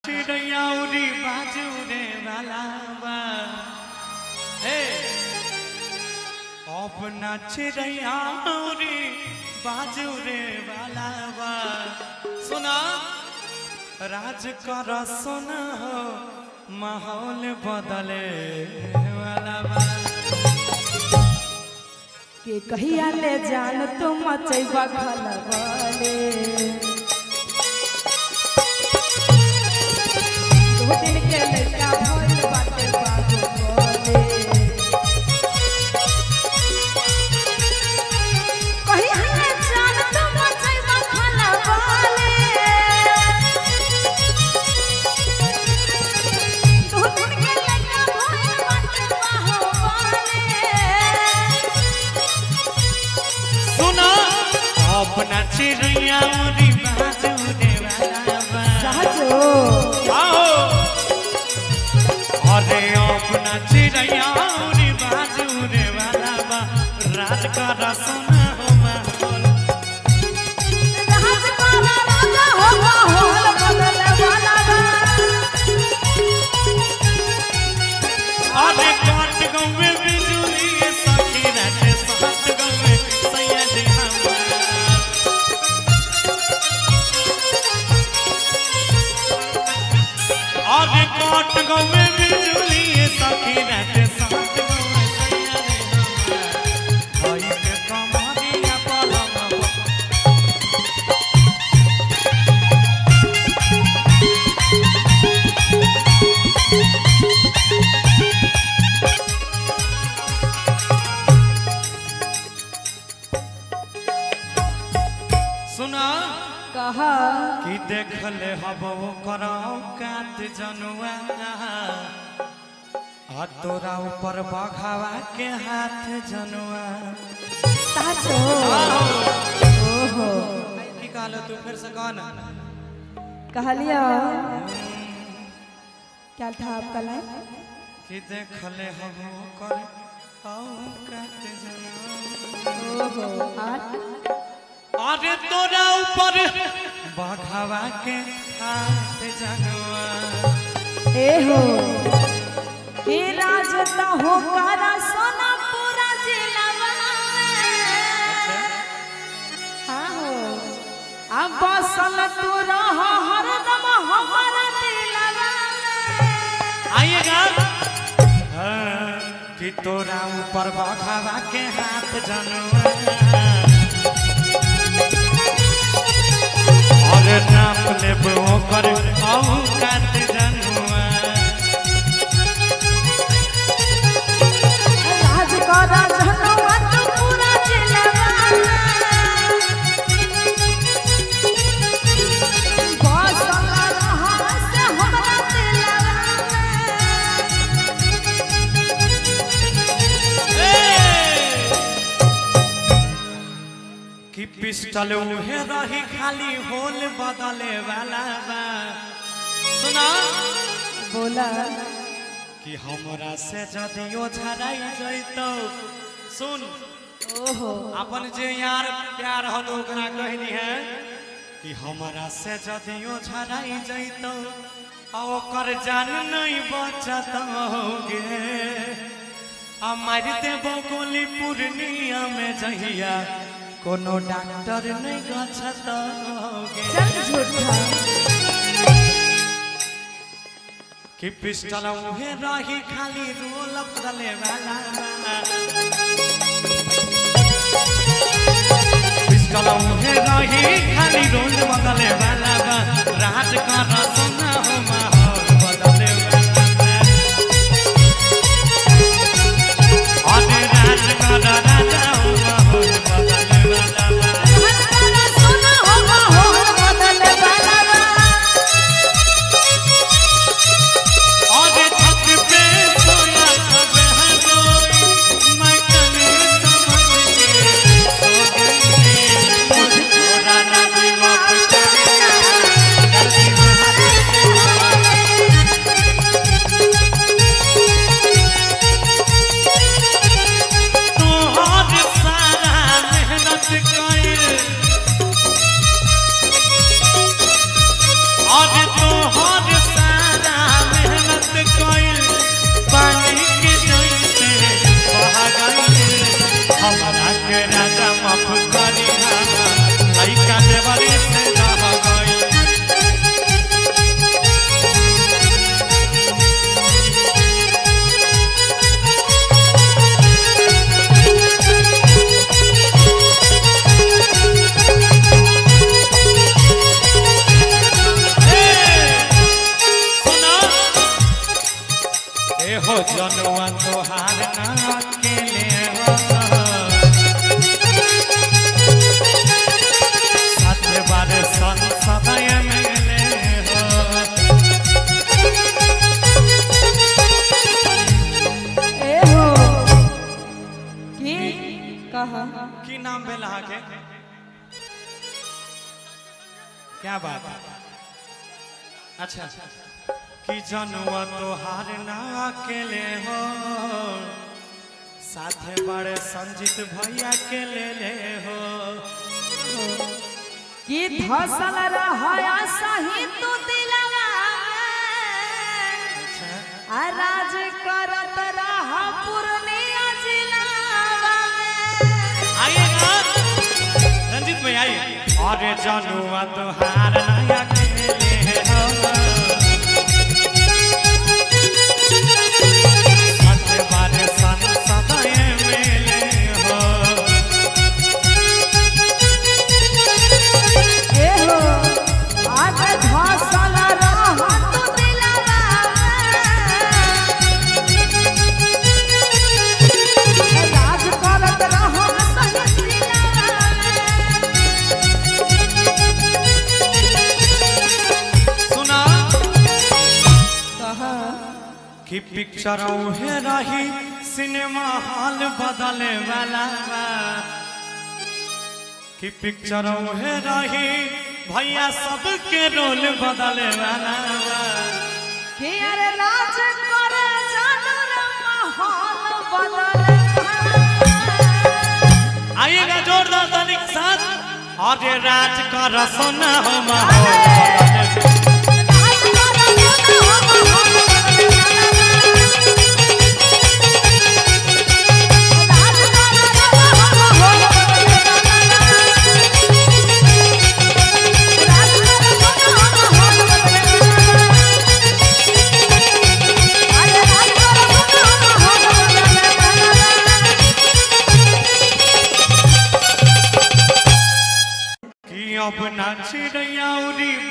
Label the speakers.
Speaker 1: चिड़ैयाउरी बाजू रे वाला बा हे अपना चिड़ैयाउरी बाजू रे वाला बा सुना राज कर सुना हो माहौल बदले वाला बा
Speaker 2: के कहिया ले जान तो मचैबा खलबले दो दिन के लड़का भइल बाटे बाबू बोले कहिया ले जान तो मचैबा खलबले दो दिन के लड़का भइल बाटे बाबू बोले
Speaker 1: सुना अपना चिड़ैयाउरी बाजू रे वाला बा
Speaker 2: साजो
Speaker 1: आओ अरे अपना चिड़ैया उरी बाजू रे वाला बा रात का रसना हो माहौल
Speaker 2: राज पारा राजा हो माहौल बदले वाला बा
Speaker 1: अरे काट गौवे बिजुली सखी राते सात गौवे सैयद हमार अरे काट गौवे बिजुली सखी राते सात गौवे सैयद हमार भाई के कमरिया पलम सुना
Speaker 2: कहा
Speaker 1: कि देखले हबो कराओ कात जनुआ आ तोरा ऊपर बघावा के हाथ जनुआ
Speaker 2: साजो ओहो
Speaker 1: की कहलो तू फिर से कह ना
Speaker 2: कहलिया क्या था आपका लाइन
Speaker 1: कि देखले हबो कर आओ कात जनुआ
Speaker 2: ओहो आठ
Speaker 1: अरे तोरा ऊपर बघावा के हाथ जनुआ
Speaker 2: ए हो हे राज तो हो कारा सोना पूरा जिलावा हाँ हो अब बसल तू रह हरदम हमारा दिलवा
Speaker 1: आइएगा हाँ, कि तोरा ऊपर बघावा के हाथ जनुआ और नाप लेब ओकर आऊ कात जनुआ
Speaker 2: राज करा जनवा तू पूरा जिलवा बसल रह से हमरा दिलवा
Speaker 1: कि पिस्टल उहे रही खाली होल बदले वाला बा सुना
Speaker 2: बोला
Speaker 1: कि हमरा से जदियो झराई जैतो सुन
Speaker 2: ओहो
Speaker 1: अपन जे यार प्यार हो तो ओकरा कहनी है कि हमरा से जदियो झराई जैतो आ ओकर जान नहीं बचत होगे आ मारते बकोली पूर्णिया में जहिया कोनो डॉक्टर नहीं गछत होगे
Speaker 2: चल झूठा
Speaker 1: कि पिस्टल उहे रही खाली रोल बदले वाला पिस्टल उहे रही खाली रोल बदले वाला बा राज का रसना हो माहौल बदले वाला बा अरे राज का राजा हो माहौल बदले वाला बा
Speaker 2: हमारा सोना हो माहौल बदले वाला बा
Speaker 1: और छत पे सोया कब है कोई मैं कभी समझ के सो गई थोड़ा ना दिमाग का गलती हमारी हो जनुआ तोहार ना अकेले हो साथ बार संसद मिले हो
Speaker 2: ए हो की कहा
Speaker 1: की नाम भेल अहाँके क्या बात अच्छा कि जनुआ तोहार ना अकेले हो साथे बड़े संजीत भैया के ले ले हो
Speaker 2: की धसल रहया सही तू दिलवा
Speaker 1: अच्छा
Speaker 2: आ राज करत रह पूर्णिया जिलावा
Speaker 1: आइएगा रंजीत भाई आइए अरे जनुआ तोहार ना अकेले हो साथे बड़े संसद मिले हो
Speaker 2: ए हो आज धसल रह तू दिलवा राज करत रह सही दिलवा
Speaker 1: सुना
Speaker 2: कहा
Speaker 1: कि पिक्चर उहे रही सिनेमा हॉल बदले वाला बा। कि पिक्चर उहे रही भैया सबके रोल बदले वाला बा।
Speaker 2: कि अरे राज करे जानू रे माहौल बदल
Speaker 1: आइएगा जोरदार ताली के साथ अरे राज का रसना हो माहौल बदले कि अब ना चिड़ैया उड़ी